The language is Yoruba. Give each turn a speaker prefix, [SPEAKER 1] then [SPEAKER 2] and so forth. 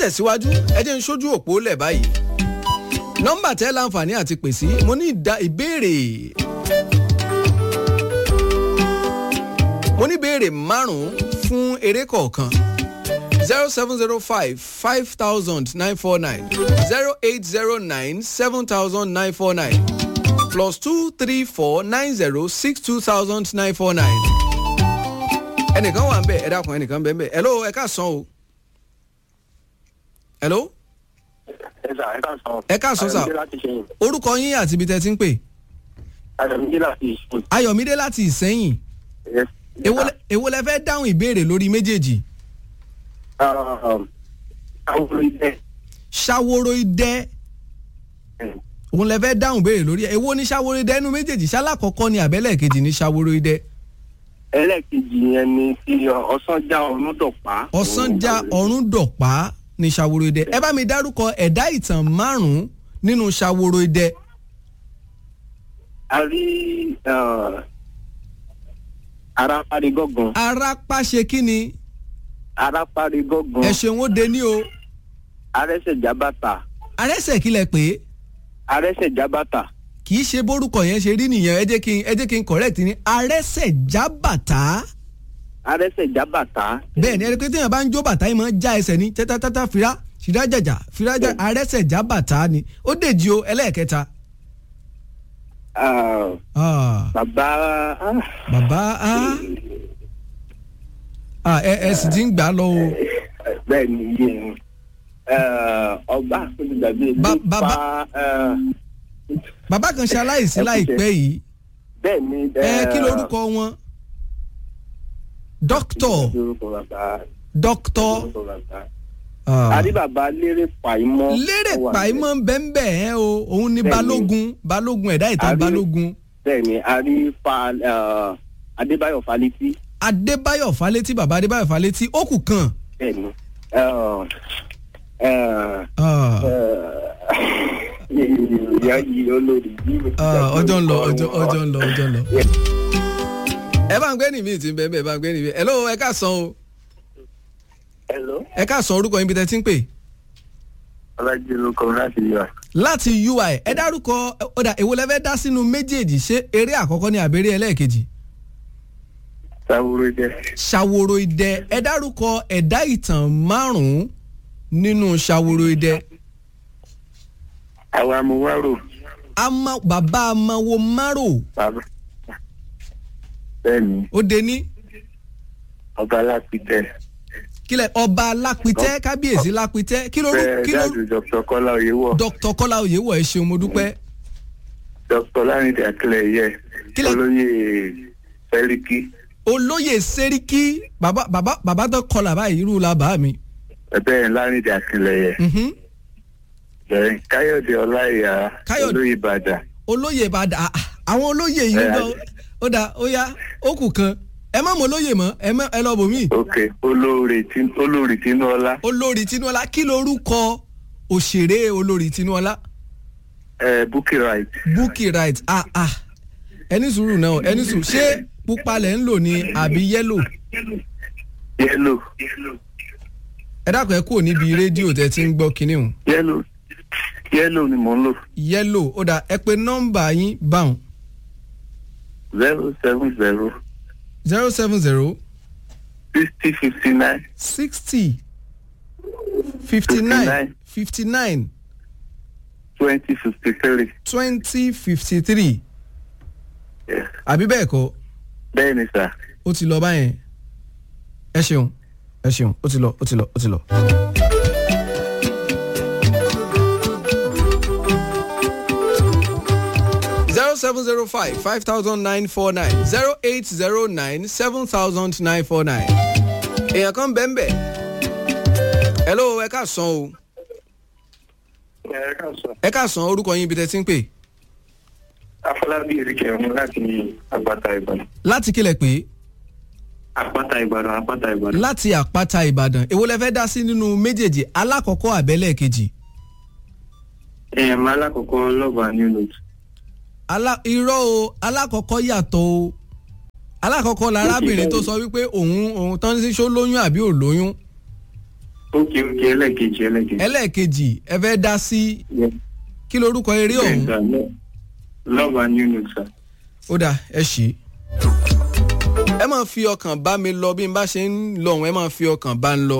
[SPEAKER 1] tẹ̀síwájú ẹ jẹ́ ń ṣojú òpó lẹ̀ báyìí nọ́mbà tẹ́ láǹfààní àti pè sí mo ní ìdá ìbéèrè mo ní ìbéèrè márùn-ún fún eré kọ̀ọ̀kan zero seven zero five five thousand nine four nine zero eight zero nine seven thousand nine four nine plus two three four nine zero six two thousand nine four nine. ẹnìkan wà ń bẹ̀ ẹ dákun ẹnìkan bẹ̀ ń bẹ̀ hello ẹ ká sàn o. hello
[SPEAKER 2] ẹ sà ẹ ká sọ.
[SPEAKER 1] ẹ ká sọ sà
[SPEAKER 2] Ayọ̀mídé láti ṣẹ́yìn.
[SPEAKER 1] orúkọ yín àti ibi tẹ́ ti ń pè
[SPEAKER 2] Ayọ̀mídé láti ṣẹ́yìn.
[SPEAKER 1] ayọ̀mídé láti ìsẹ́yìn
[SPEAKER 2] Yes.
[SPEAKER 1] èwo lẹ- èwo lẹ fẹ́ dáhùn ìbéèrè lórí méjèèjì
[SPEAKER 2] Um, àwọn olùdíje.
[SPEAKER 1] ṣàwòrò idẹ òun lẹ fẹ́ dáhùn béèrè lórí ẹ̀ èwo ní ṣàwòrò idẹ inú méjèèjì ṣálákọ̀ọ́kọ́ ni àbẹ́lẹ̀ kejì ní ṣàwòrò idẹ
[SPEAKER 2] ẹlẹ́ẹ̀kejì yẹn ni tí ọ̀sánjá ọ̀run dọ̀pá.
[SPEAKER 1] ọ̀sánjá ọ̀run dọ̀pá ní ṣàwòrò idẹ ẹ bá mi dárúkọ ẹ̀dá ìtàn márùn-ún nínú ṣàwòrò idẹ
[SPEAKER 2] a rí aráparí gọ́gàn.
[SPEAKER 1] arápá ṣe kí ni
[SPEAKER 2] aráparí gọ́gàn.
[SPEAKER 1] ẹ ṣeun ó de ní o
[SPEAKER 2] arẹ́sẹ̀ jábàtà.
[SPEAKER 1] arẹ́sẹ̀ kílẹ̀ pé
[SPEAKER 2] arẹ́sẹ̀ jábàtà.
[SPEAKER 1] kì í ṣe bórúkọ yẹn ṣe rí nìyẹn ẹ jẹ́ kí n ẹ jẹ́ kí n correct ní arẹ́sẹ̀ já bàtà
[SPEAKER 2] arẹ́sẹ̀ jábàtà.
[SPEAKER 1] bẹ́ẹ̀ ni ẹni pé téèyàn bá ń jó bàtà yìí máa ń já ẹsẹ̀ ní tẹ́tátátá fira fìdájàjà fìdájà arẹ́sẹ̀ já bàtà ni ó dèjì o ẹlẹ́ẹ̀kẹta.
[SPEAKER 2] Ah,
[SPEAKER 1] Ah,
[SPEAKER 2] bàbá ah,
[SPEAKER 1] bàbá a ah, ẹ ẹ sì ti ń gbà á lọ o
[SPEAKER 2] bẹ́ẹ̀ ni yé ọba àfẹnudàbí
[SPEAKER 1] Ba-
[SPEAKER 2] ilé
[SPEAKER 1] bàbá-
[SPEAKER 2] pa eh,
[SPEAKER 1] bàbá kan ṣe aláìsí
[SPEAKER 2] Ẹ kú
[SPEAKER 1] láìpẹ́ yìí
[SPEAKER 2] bẹ́ẹ̀ ni.
[SPEAKER 1] ẹ kí lorúkọ wọn dókítọ̀
[SPEAKER 2] lórúkọ bàbá
[SPEAKER 1] dókítọ̀
[SPEAKER 2] lórúkọ bàbá.
[SPEAKER 1] ah,
[SPEAKER 2] àrí bàbá lérè pàìmọ́.
[SPEAKER 1] lérè
[SPEAKER 2] ó wà
[SPEAKER 1] pàìmọ́ bẹ́ẹ̀ ẹ o òun ni
[SPEAKER 2] Bẹ́ẹ̀ni.
[SPEAKER 1] balógun balógun ẹ̀dá ìtàn
[SPEAKER 2] Àrí-
[SPEAKER 1] balógun
[SPEAKER 2] bẹ́ẹ̀ ni àrí fa eh, adébáyọ̀ falẹ́tí.
[SPEAKER 1] adébáyọ̀ falétí bàbá adébáyọ̀ falétí ó kù kan.
[SPEAKER 2] bẹ́ẹ̀ ni. eh, eh,
[SPEAKER 1] Ah.
[SPEAKER 2] ìyá yìí olórí yìí.
[SPEAKER 1] Ah, ọjọ́ ń lọ ọjọ́ ọjọ́ ń lọ ọjọ́ ń lọ. ẹ bá ń gbé nìmí tí ń bẹ́ẹ̀ bẹ́ẹ̀ bá ń gbé nìmí. hello ẹ ká san o
[SPEAKER 2] hello.
[SPEAKER 1] ẹ ká san orúkọ yín bí tẹ́ ti ń pè.
[SPEAKER 2] ọlájú ló kọ láti yọ.
[SPEAKER 1] láti ui ẹ dárúkọ ọ̀dà èwo lẹ fẹ́ dá sínú méjèèjì ṣé eré àkọ́kọ́ ni àbẹ̀rẹ̀ ẹlẹ́ẹ̀kejì.
[SPEAKER 2] sáwúrò jẹ.
[SPEAKER 1] ṣàwòrò idẹ ẹ dárúkọ ẹ̀dá ìtàn márùn-ún nínú ṣàwòrò idẹ.
[SPEAKER 2] àwa amúwárò.
[SPEAKER 1] ama bàbá amáwo márò
[SPEAKER 2] bàbá. bẹ́ẹ̀ ni
[SPEAKER 1] ó de ní
[SPEAKER 2] ọba alápítẹ.
[SPEAKER 1] kílẹ̀ ọba lápítẹ́ kábíyèsí lápítẹ́ kí ló
[SPEAKER 2] bẹ́ẹ̀
[SPEAKER 1] kí ló
[SPEAKER 2] dáàdù dr kọ́lá oyèwọ̀.
[SPEAKER 1] dr kọ́lá oyèwọ̀ ẹ ṣeun mo dúpẹ́.
[SPEAKER 2] dr lárìndé akílẹ̀ yẹ.
[SPEAKER 1] Kílẹ̀-
[SPEAKER 2] olóyè sẹ́ríkì.
[SPEAKER 1] olóyè sẹ́ríkì bàbá bàbá bàbá tó kọlà báyìí irú la bá mi.
[SPEAKER 2] bẹ́ẹ̀ lárìndé akílẹ̀ yẹ.
[SPEAKER 1] Mhm.
[SPEAKER 2] bẹ́ẹ̀ káyọ̀dé ọláìyá
[SPEAKER 1] Káyọ̀dé-
[SPEAKER 2] olóyè ìbàdàn.
[SPEAKER 1] olóyè ìbàdàn ah, ah, àwọn olóyè yìí
[SPEAKER 2] Ẹ,
[SPEAKER 1] lọ ó dà ó yá ó kù kan ẹ má mọ olóyè mọ ẹ má ẹ lọ bò mí.
[SPEAKER 2] ok olórí tí- olórí tinúọlá.
[SPEAKER 1] olórí tinúọlá kí lorúkọ òṣèré olórí tinúọlá
[SPEAKER 2] ẹ bukki right.
[SPEAKER 1] bukki right ah ah ẹni sùúrù náà ẹni sùúrù ṣé pupa lẹ̀ ń lò ní àbí yẹ́lò
[SPEAKER 2] yẹ́lò
[SPEAKER 1] ẹ dákun ẹ kúrò níbi rédíò tẹ ti ń gbọ́ kinní hùn
[SPEAKER 2] yẹ́lò yẹ́lò ni mò ń lò.
[SPEAKER 1] yẹ́lò ó dà ẹ pé nọ́mbà yín báwọn
[SPEAKER 2] zero seven zero
[SPEAKER 1] zero seven zero
[SPEAKER 2] sixty fifty nine
[SPEAKER 1] sixty fifty nine fifty nine
[SPEAKER 2] twenty fifty three.
[SPEAKER 1] twenty fifty three àbí bẹ́ẹ̀ kọ́
[SPEAKER 2] bẹ́ẹ̀ ni sà.
[SPEAKER 1] ó ti lọ báyẹn ẹ ṣeun ẹ ṣeun ó ti lọ ó ti lọ ó ti lọ. zero seven zero five five thousand nine four nine zero eight zero nine seven thousand nine four nine. èèyàn kan bẹ́ẹ̀ bẹ́ẹ̀ hello ẹ ká san o
[SPEAKER 2] ẹ ká sọ.
[SPEAKER 1] ẹ ká san orúkọ yín ibi tẹ́ ti ń pè
[SPEAKER 2] afọlábí erékè ọ̀hún láti àpáta ìbàdàn.
[SPEAKER 1] láti kílẹ̀ pé
[SPEAKER 2] àpáta ìbàdàn àpáta ìbàdàn.
[SPEAKER 1] láti àpáta ìbàdàn èwo lẹ fẹ́ dá sí nínú méjèèjì alákọ̀ọ́kọ́ àbẹ́lẹ̀ kejì.
[SPEAKER 2] ẹ̀ẹ̀m alákọ̀ọ́kọ́ lọ́ba new note.
[SPEAKER 1] alá irọ́ o alákọ̀ọ́kọ́ yàtọ̀ o alákọ̀ọ́kọ́ larábìnrin tó sọ wípé òun òun tán sí ṣó lóyún àbí ò lóyún
[SPEAKER 2] ok ok ẹlẹ́kejì ẹlẹ́kejì.
[SPEAKER 1] ẹlẹ́ẹ̀kejì ẹ fẹ́ dá sí
[SPEAKER 2] Yes.
[SPEAKER 1] kí lorúkọ eré
[SPEAKER 2] Yes,
[SPEAKER 1] ọ̀hún
[SPEAKER 2] sir. Lo- love and unity sir.
[SPEAKER 1] ó dà ẹ ṣí. ẹ máa fi ọkàn bá mi lọ bí n bá ṣe ń lọ ọ̀hún ẹ máa fi ọkàn bá ń lọ